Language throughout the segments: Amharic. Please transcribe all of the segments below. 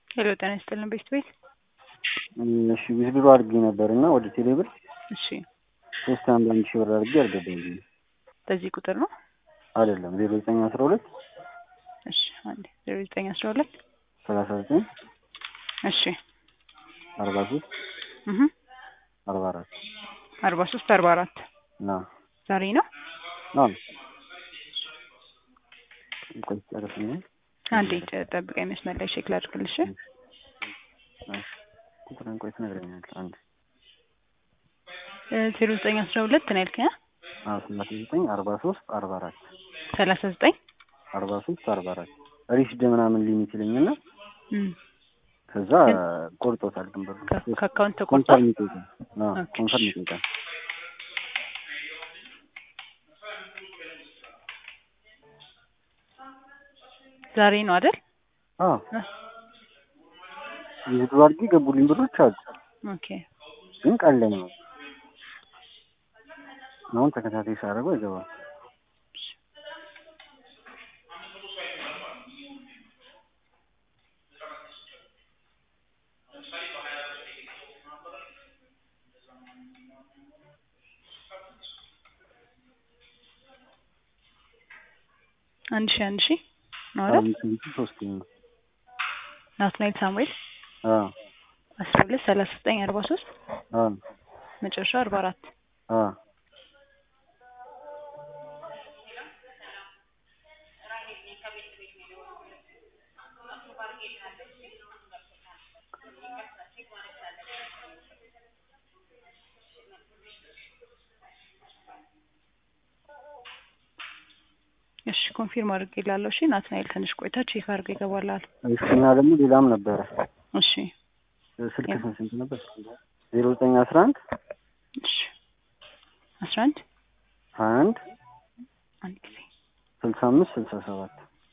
ሄሎ ጤና ይስጥልን ቤት ቤት እሺ ዊዝድሮ አድርጌ ነበር እና ወደ ቴሌብር እሺ ሶስት አንድ አንድ ሺህ ብር አድርጌ አልገባኝም። በዚህ ቁጥር ነው አይደለም ዜሮ ዘጠኝ አስራ ሁለት እሺ አንዴ ዜሮ ዘጠኝ አስራ ሁለት ሰላሳ ዘጠኝ እሺ አርባ ሶስት እህ አርባ አራት አርባ ሶስት አርባ አራት ና ዛሬ ነው ና ቆይ ጨርስ ነው አንዴ ጨ- ጠብቀኝ መስመር ላይ ቼክ ላድርግልሽ ቁጥርን ቆይ ትነግረኛለህ አንድ ዜሮ ዘጠኝ አስራ ሁለት ነው ያልከኝ አ? አዎ ሰላሳ ዘጠኝ አርባ ሶስት አርባ አራት ሰላሳ ዘጠኝ አርባ ሶስት አርባ አራት ሪስድ ምናምን ሊሚት ይለኝና እም ከዛ ቆርጦታል ድንበሩ ከ- ከአካውንት ተቆርጧል ኮንፈርም ይጠይቃል አዎ ኦኬ፣ ኮንፈርም እሺ። ይጠይቃል ዛሬ ነው አይደል አዎ እ? ዊዝድሮ አድርጌ ገቡልኝ ብሮች አሉ ኦኬ ግን ቀን ላይ ነው አሁን ተከታታይ ሳደርገው አይገባም አንድ ሺህ አንድ ሺህ ነው አይደል አምስት መቶ ሶስት ነው ናትናኤል ሳሙኤል አዎ አስራ ሁለት ሰላሳ ዘጠኝ አርባ ሶስት አዎ መጨረሻ አርባ አራት አዎ እሺ ኮንፊርም አድርጌ ላለሁ እሺ ናትናኤል ትንሽ ቆይታ ቼክ አድርገው ይገባላል እሺ እና ደግሞ ሌላም ነበረ እሺ ስልክ ስንት ስንት ነበር ዜሮ ዘጠኝ አስራ አንድ እሺ አስራ አንድ ሀያ አንድ አንድ ጊዜ ስልሳ አምስት ስልሳ ሰባት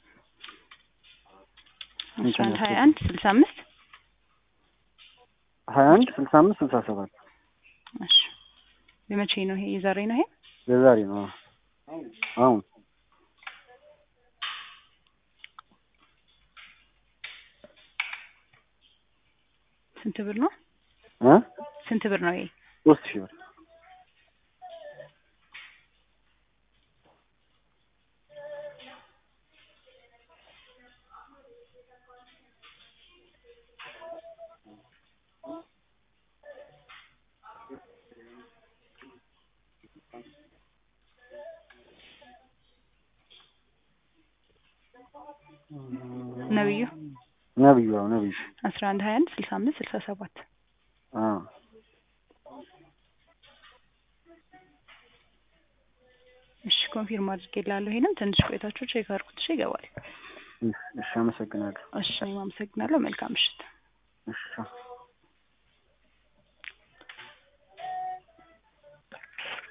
አስራ አንድ ሀያ አንድ ስልሳ አምስት ሀያ አንድ ስልሳ አምስት ስልሳ ሰባት እሺ የመቼ ነው ይሄ የዛሬ ነው ይሄ የዛሬ ነው አዎ። አሁን ስንት ብር ነው እ ስንት ብር ነው ይሄ ሶስት ሺህ ብር ነብዩ ነብዩ አዎ ነብዩ አስራ አንድ ሀያ አንድ ስልሳ አምስት ስልሳ ሰባት አዎ እሺ ኮንፊርም አድርጌ ላለሁ ይሄንም ትንሽ ቆይታችሁ ቼክ አድርጉት እሺ ይገባል እሺ አመሰግናለሁ እሺ እኔም አመሰግናለሁ መልካም ምሽት